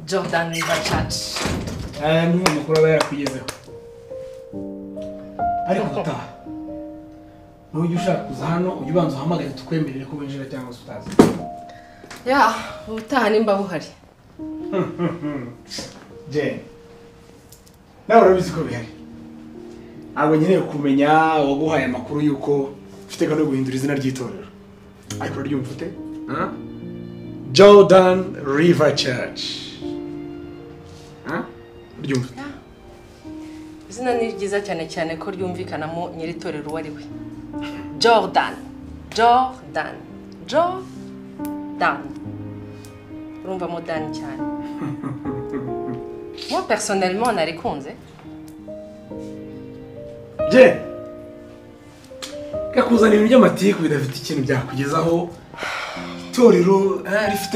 Jordan Bachach aya ni amakuru aba yarakugezeho ariko gutaha nujya ushaka kuza hano ujye ubanza uhamagare tukwemerere ko winjira cyangwa se utaza ya ubutaha nimba buhari jeni nawe urabizi ko bihari ntabwo nkeneye kumenya uwaguhaye amakuru y'uko ufite gahunda yo guhindura izina ry'itorero ariko uraryumva ute ah? jordan river church ah? uryumva ute izina ni ryiza cyane cyane ko ryumvikanamo nyiritorero uwo ari we jordan jordan jordan urumva modani cyane moi personnellement narikunze jeni kakuzanira iby'amatiku bidafite ikintu byakugezaho itorero eh, rifite